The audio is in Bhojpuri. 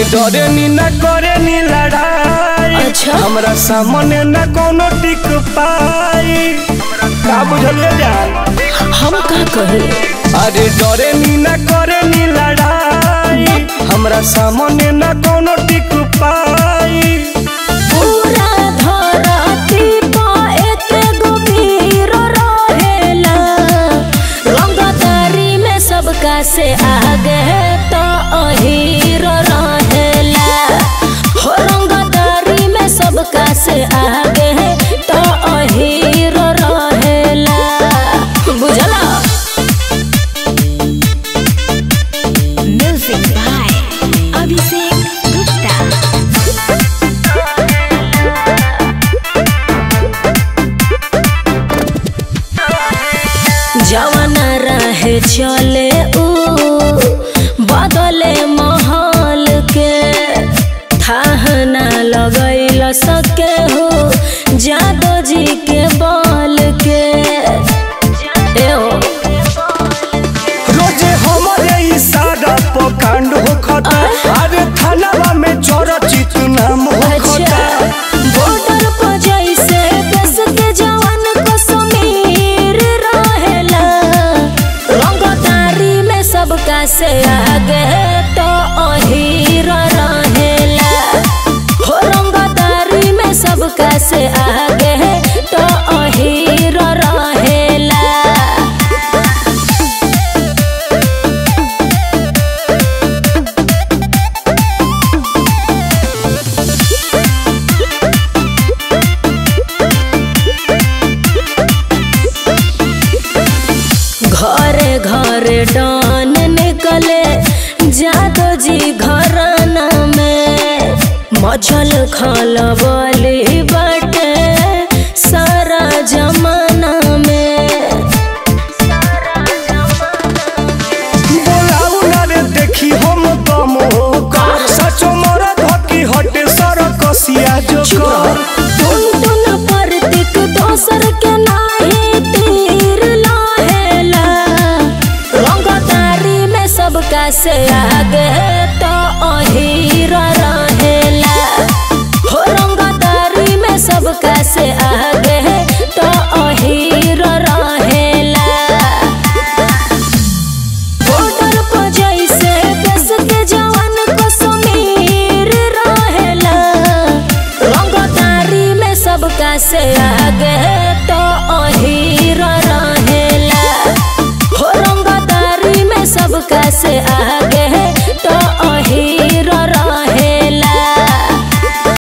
डरे नी न करे नी लड़ाई अच्छा। हमरा सामने न कोनो टिक पाई का बुझलिए जान हम का कहे अरे डरे नी न करे नी लड़ाई हमरा सामने न कोनो टिक पाई पूरा धरती पर एके गो वीर रहेला रंगदारी में सबका से आगे तो अहीर रहेला हो रंगदारी में सबका से आगे तो अहीर रहेला बुझला म्यूजिक बाय अभिषेक गुप्ता जवन रहे चले ऊ बदले महल के थाह ना लगैल सके हो जादो जी के बल के ए हो रोजे हमरे इशारा पर कांड होखता अरे थानावा में चरचित नाम होखता बॉर्डर पर जैसे देश के जवान कश्मीर रहेला रंगदारी में सबका से आगे तो अहीर रहेला हो रंगदारी में सबका से आगे तो अहीर रहेला घरे घरे डॉन निकले जादो जी घराना में मचल खल बोली बाटे सारा जमाना में बोलाऊ ना रे देखी हम दम होकर सचो मरद हकी हटे सर कसिया जो कर टुन टुन परतिक दोसर के नाही तीर लाहेला रंगदारी में सबका से आगे तो अहीर रहेला हो रंगदारी में सबका से आगे तो अहीर रहेला बॉर्डर पर जैसे देश के जवान कश्मीर रहेला रंगदारी में सबका से आगे तो अहीर रहेला हो रंगदारी में सबका से